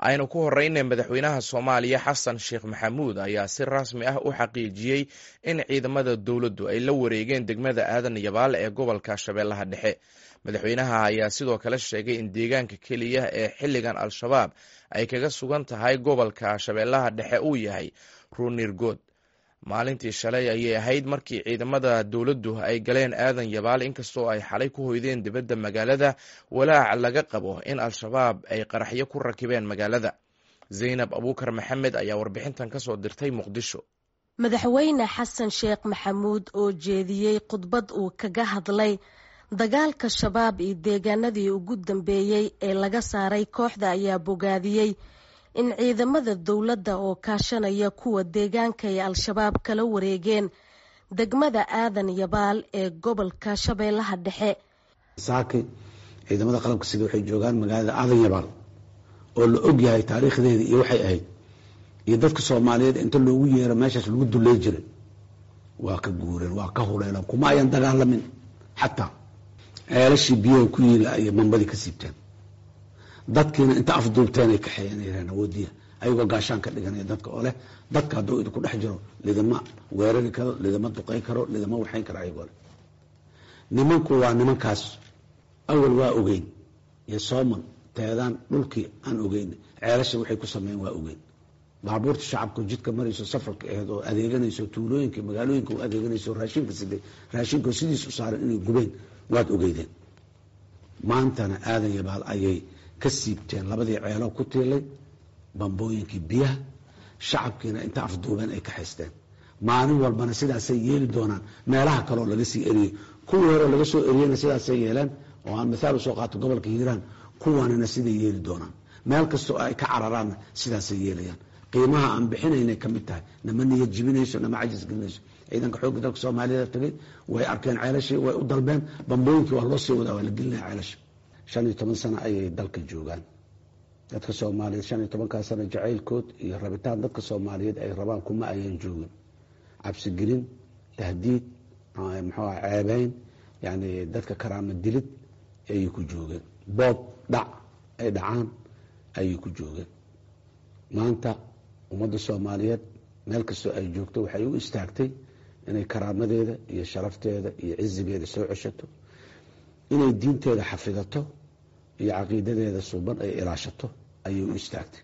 aynu ku horeyna madaxweynaha soomaaliya xasan sheekh maxamuud ayaa si rasmi ah u xaqiijiyey in ciidamada dowladdu ay la wareegeen degmada aadan yabaale ee gobolka shabeellaha dhexe madaxweynaha ayaa sidoo kale sheegay in deegaanka keliya ee xilligan al-shabaab ay kaga sugan tahay gobolka shabeellaha dhexe uu yahay ruunirgood maalintii shalay ayay ahayd markii ciidamada dowladdu ay galeen aadan yabaale inkastoo ay xalay ku hoydeen dibadda magaalada walaac laga qabo in al-shabaab ay qaraxyo ku rakibeen magaalada zaynab abuukar maxamed ayaa warbixintan ka soo dirtay muqdisho madaxweyne xasan sheekh maxamuud oo jeediyey khudbad uu kaga hadlay dagaalka shabaab iyo deegaanadii ugu dambeeyey ee laga saaray kooxda ayaa bogaadiyey in ciidamada dowladda oo kaashanaya kuwa deegaanka ay al-shabaab kala wareegeen degmada aadan yabaal ee gobolka shabeellaha dhexe saaki ciidamada qalabka sida waxay joogaan magaalada aadan yabaal oo la og yahay taariikhdeeda iyo waxay ahayd iyo dadka soomaaliyeed inta loogu yeero meeshaas lagu dulley jiray waa ka guureen waa ka huleeleen kuma ayan dagaalamin xataa ceelashii biyaha ku yiila ayay mambadii ka siibteen dadkiina inta afduubteen ay kaxeeyeen yareen awoodiya ayagoo gaashaan ka dhiganaya dadka oo leh dadka hadduu idinku dhex jiro lidama weerari karo lidama duqay karo lidama waxayn karo ayagoo leh nimanku waa nimankaas awal waa ogeyn iyo sooman teedaan dhulkii aan ogeyn ceelasha waxay ku sameeyeen waa ogeyn baabuurta shacabka jidka marayso safarka aheed oo adeeganayso tuulooyinka magaalooyinka u adeeganayso raashinka siday raashinka sidiis u saaran inay gubeen waad ogeydeen maantana aadan yabaal ayay ka siibteen labadii ceeloo ku tiilay bambooyinkii biyaha shacabkiina inta afduubeen ay ka haysteen maalin walbana sidaasay yeeli doonaan meelaha kaleoo laga sii eriyey kuwii horeo laga soo eriyeyna sidaasay yeeleen oo aan mithaal usoo qaato gobolka hiiraan kuwanina siday yeeli doonaan meel kastoo ay ka cararaanna sidaasay yeelayaan qiimaha aan bixinaynay ka mid tahay nama niyad jibinayso nama cajis gelinayso ciidanka xoogga dalka soomaaliyada tagay way arkeen ceelashii way u dalbeen bambooyinkii waa loo sii wadaa waa la gelinaya ceelasha shan iyo toban sano ayay dalka joogaan dadka soomaaliyeed shan iyo tobankaa sano jacaylkood iyo rabitaan dadka soomaaliyeed ay rabaan kuma ayaan joogin cabsigelin tahdiid muxuu ah ceebeyn yani dadka karaama dilid ayay ku joogeen boob dhac ay dhacaan ayay ku joogeen maanta ummadda soomaaliyeed meel kastoo ay joogto waxay u istaagtay inay karaamadeeda iyo sharafteeda iyo cizigeeda soo ceshato inay diinteeda xafidato iyo caqiidadeeda suuban ay ilaashato ayay u istaagtay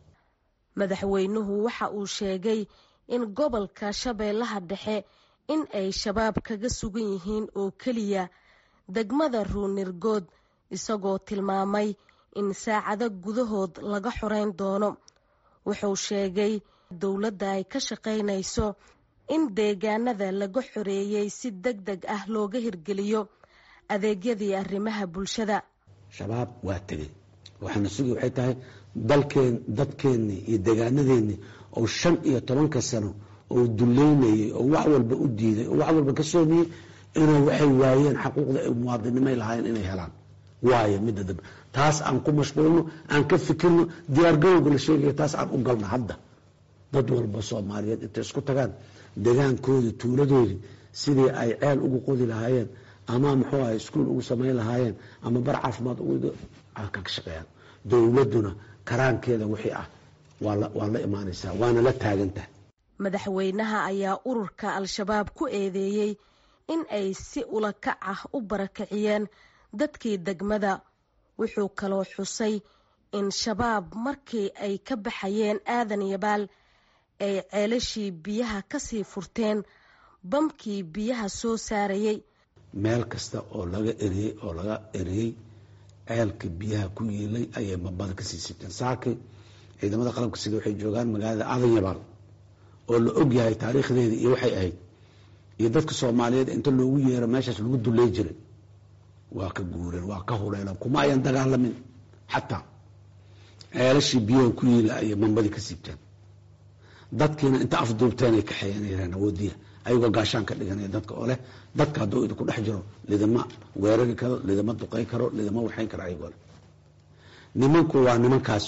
madaxweynuhu waxa uu sheegay in gobolka shabeellaha dhexe in ay shabaab kaga sugan yihiin oo keliya degmada ruunirgood isagoo tilmaamay in saacado gudahood laga xoreyn doono wuxuu sheegay dowladda ay ka shaqaynayso in deegaanada laga xoreeyey si deg deg ah looga hirgeliyo adeegyadii arrimaha bulshada shabaab waa tegey waxaana sugi waxay tahay dalkeen dadkeennii iyo deegaanadeennii oo shan iyo tobanka sano oo duleynayey oo wax walba u diiday oo wax walba ka soomiyey inay waxay waayeen xaquuqda ay muwaadinimay lahaayeen inay helaan waayo midda dambe taas aan ku mashquulno aan ka fikirno diyaargarowga la sheegaya taas aan u galno hadda dad walba soomaaliyeed intay isku tagaan degaankoodii tuuladoodii sidii ay ceel ugu qodi lahaayeen ama muxuu aha iskuol ugu samayn lahaayeen ama bar caafimaad ka shaqeeyaan dowladduna karaankeeda wixii ah waa la imaanaysaa waana la taagantahay madaxweynaha ayaa ururka al-shabaab ku eedeeyey in ay si ulakac ah u barakiciyeen dadkii degmada wuxuu kaloo xusay in shabaab markii ay ka baxayeen aadan yabaal ay ceelashii biyaha kasii furteen bamkii biyaha soo saarayay meel kasta oo laga eriyey oo laga eriyey ceelka biyaha ku yiilay ayay mambada kasii siibteen saaki ciidamada qalabka sida waxay joogaan magaalada aadan yabaal oo la og yahay taariikhdeeda iyo waxay ahayd iyo dadka soomaaliyeed inta loogu yeero meeshaas lagu dulley jiray waa ka guureen waa ka huleeleen kuma ayan dagaalamin xataa ceelashii biyaha ku yiila ayay mambadii ka siibteen dadkiina inta afduubteen ay kaxeeyeen yareen awoodiya ayagoo gaashaan ka dhiganaya dadka oo leh dadka hadduu idinku dhex jiro lidama weerari karo lidama duqay karo lidama waxayn karo ayagoo leh nimanku waa nimankaas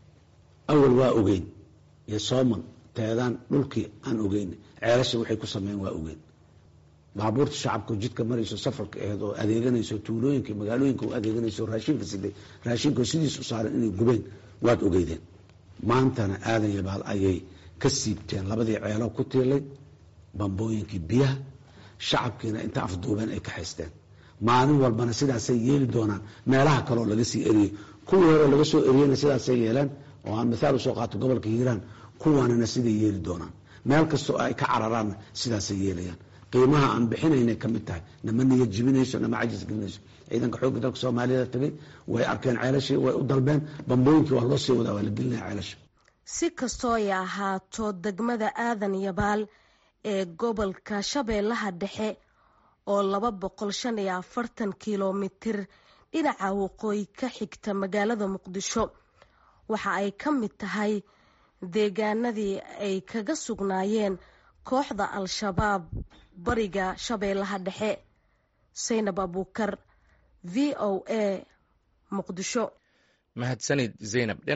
awal waa ogeyn iyo sooman teedaan dhulkii aan ogeyn ceelasha waxay ku sameeyeen waa ogeyn baabuurta shacabka jidka marayso safarka aheed oo adeeganayso tuulooyinka magaalooyinka u adeeganayso raashinka siday raashinka sidiis u saaran inay gubeen waad ogeydeen maantana aadan yabaal ayay ka siibteen labadii ceelo ku tiilay bambooyinkii biyaha shacabkiina inta afduubeen ay ka haysteen maalin walbana sidaasay yeeli doonaan meelaha kaleoo laga sii eriyey kuwii hore laga soo eriyeyna sidaasay yeeleen oo aan mithaal usoo qaato gobolka hiiraan kuwanina siday yeeli doonaan meel kastoo ay ka cararaanna sidaasay yeelayaan qiimaha aan bixinaynay ka mid tahay nama niya jibinayso nama cajis gelinayso ciidanka xoogga dalka soomaaliyada tagay way arkeen ceelashii way u dalbeen bambooyinkii waa loo sii wadaa waa la gelinaya ceelasha si kastoo ay ahaato degmada aadan yabaal ee gobolka shabeellaha dhexe oo laba boqol shan iyo afartan kilomitir dhinaca waqooyi ka xigta magaalada muqdisho waxa ay ka mid tahay deegaanadii ay kaga sugnaayeen kooxda al-shabaab bariga shabeellaha dhexe saynab abuukar v o a muqdisho mahadsanid zaynab